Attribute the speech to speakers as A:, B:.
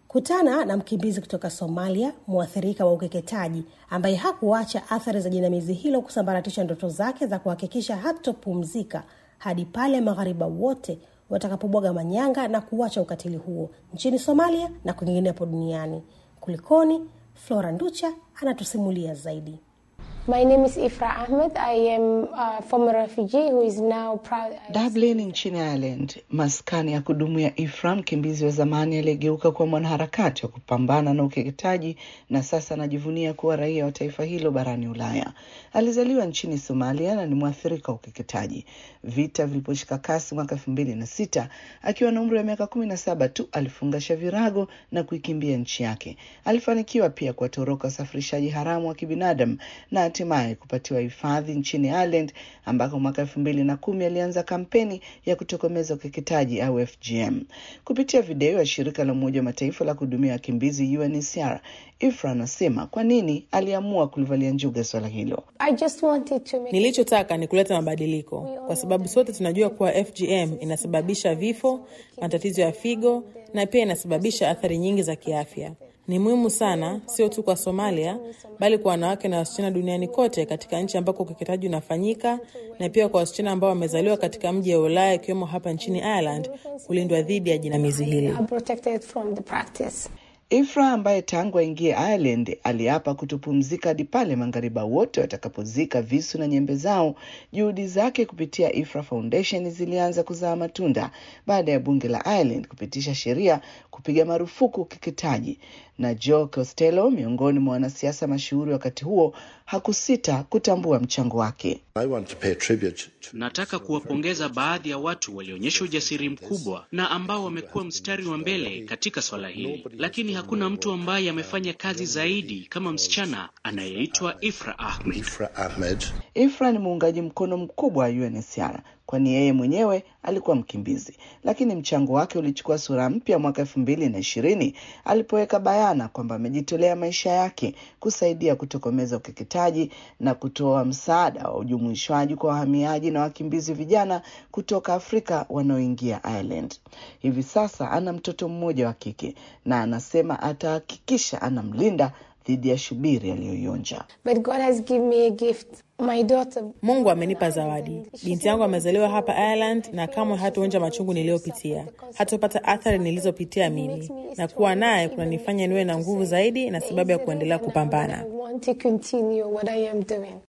A: Kutana na mkimbizi kutoka Somalia, mwathirika wa ukeketaji, ambaye hakuacha athari za jinamizi hilo kusambaratisha ndoto zake za kuhakikisha hatopumzika hadi pale maghariba wote watakapobwaga manyanga na kuacha ukatili huo nchini Somalia na kwinginepo duniani. Kulikoni? Flora Nducha anatusimulia zaidi.
B: My name is Ifra Ahmed. I am a former refugee who is now proud.
C: Dublin nchini Ireland, maskani ya kudumu ya Ifra, mkimbizi wa zamani aliyegeuka kuwa mwanaharakati wa kupambana na ukeketaji na sasa anajivunia kuwa raia wa taifa hilo barani Ulaya. Alizaliwa nchini Somalia na ni mwathirika wa ukeketaji. Vita viliposhika kasi mwaka elfu mbili na sita, akiwa na umri wa miaka kumi na saba tu alifungasha virago na kuikimbia nchi yake. Alifanikiwa pia kuwatoroka wasafirishaji haramu wa kibinadamu na hatimaye kupatiwa hifadhi nchini Ireland ambako mwaka elfu mbili na kumi alianza kampeni ya kutokomeza ukeketaji au FGM. Kupitia video ya shirika la Umoja wa Mataifa la kuhudumia wakimbizi UNHCR, Ifra anasema kwa nini aliamua kulivalia njuga swala hilo.
B: I just wanted to make
D: Nilichotaka ni kuleta mabadiliko, kwa sababu sote tunajua kuwa FGM inasababisha vifo, matatizo ya figo na pia inasababisha athari nyingi za kiafya. Ni muhimu sana, sio tu kwa Somalia, bali kwa wanawake na wasichana duniani kote, katika nchi ambako ukeketaji unafanyika, na pia kwa wasichana ambao wamezaliwa katika mji wa Ulaya, ikiwemo hapa nchini Ireland, kulindwa dhidi ya jinamizi hili.
B: I'm protected from the practice.
C: Ifra ambaye tangu aingie Ireland aliapa kutopumzika hadi pale maghariba wote watakapozika visu na nyembe zao. Juhudi zake kupitia Ifra Foundation zilianza kuzaa matunda baada ya bunge la Ireland kupitisha sheria kupiga marufuku ukeketaji, na Joe Costello, miongoni mwa wanasiasa mashuhuri wakati huo, hakusita kutambua mchango wake.
E: I want to pay tribute to
F: Nataka kuwapongeza baadhi ya watu walioonyesha ujasiri mkubwa na ambao wamekuwa mstari wa mbele katika swala hili, lakini hakuna mtu ambaye amefanya kazi zaidi kama msichana anayeitwa Ifra Ahmed.
E: Ifra Ahmed.
C: Ifra ni muungaji mkono mkubwa wa UNHCR kwani yeye mwenyewe alikuwa mkimbizi, lakini mchango wake ulichukua sura mpya mwaka elfu mbili na ishirini alipoweka bayana kwamba amejitolea maisha yake kusaidia kutokomeza ukeketaji na kutoa msaada wa ujumuishwaji kwa wahamiaji na wakimbizi vijana kutoka Afrika wanaoingia Ireland. Hivi sasa ana mtoto mmoja wa kike na anasema atahakikisha anamlinda dhidi ya shubiri aliyoionja.
B: But God has given me a gift. My daughter.
D: Mungu amenipa zawadi. Binti yangu amezaliwa hapa Ireland na kamwe hataonja machungu niliyopitia, hatopata athari nilizopitia mimi, na kuwa naye kunanifanya niwe na nguvu zaidi na sababu ya kuendelea kupambana.
B: I want to continue what I am doing.